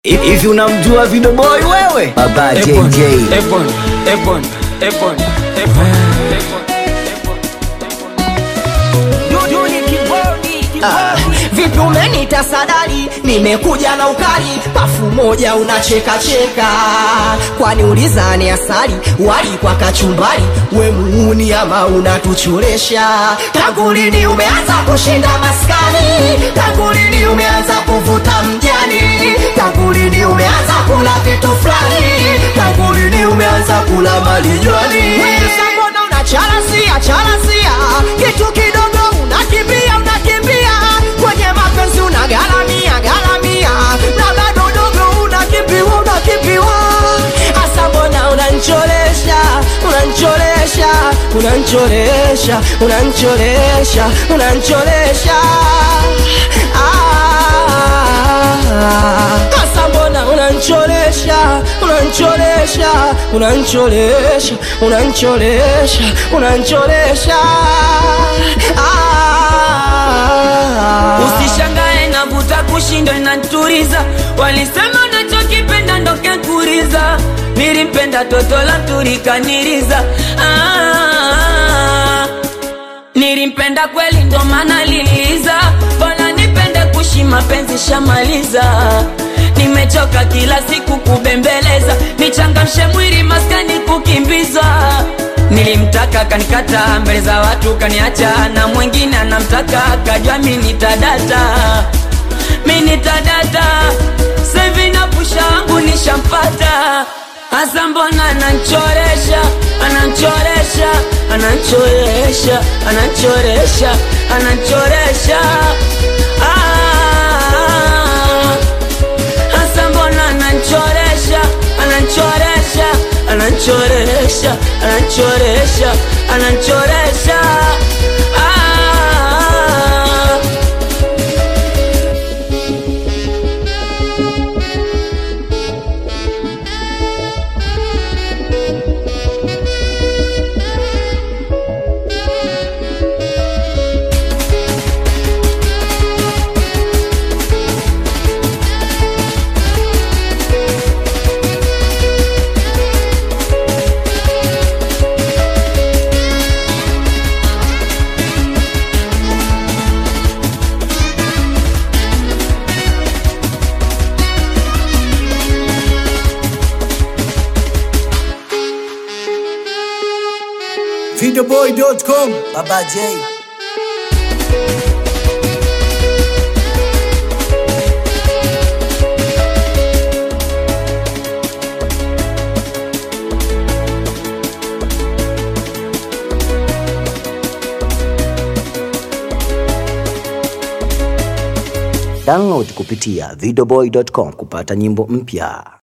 Hivi unamjua Video Boy wewe? Baba JJ. Ebon, Ebon, Ebon, Ebon, Vipi umenita sadari, nimekuja na ukali, pafu moja unacheka cheka, kwani ulizani asali wali kwa kachumbari, we muuni ama unatuchoresha? Tangu lini umeanza kushinda maskani? Tangu lini umeanza kuvuta mjani? Tangu lini umeanza kula vitu fulani? Tangu lini umeanza kula malijwani? Wewe mbona unacharasia charasia kitu kidogo unakimbia unakimbia kwenye mapenzi unagaramia garamia na bado dogo unakimbiwa unakimbiwa hasa mbona unanchoresha unanchoresha unanchoresha unanchoresha unanchoresha Ah, hasa mbona unanchoresha unanchoresha unanchoresha unanchoresha unanchoresha Ah. Usishangae navuta kushindwa inaturiza, walisema nachokipenda ndo kekuriza, nilimpenda toto la turikaniriza ah, nilimpenda kweli ndo maana liliza, bora nipende kushi mapenzi shamaliza Nimechoka kila siku kubembeleza, nichangamshe mwili maskani kukimbiza. Nilimtaka kanikata mbele za watu kaniacha, na mwingine anamtaka kajua mi nitadata, mi nitadata. Sevi na pusha wangu nishampata, hasa mbona ananchoresha, ananchoresha, ananchoresha, ananchoresha, ananchoresha ah. Hasa mbona ananchoresha, ananchoresha, ananchoresha, ananchoresha, ananchoresha ah. Videoboy.com. Baba J. Download kupitia videoboy.com kupata nyimbo mpya.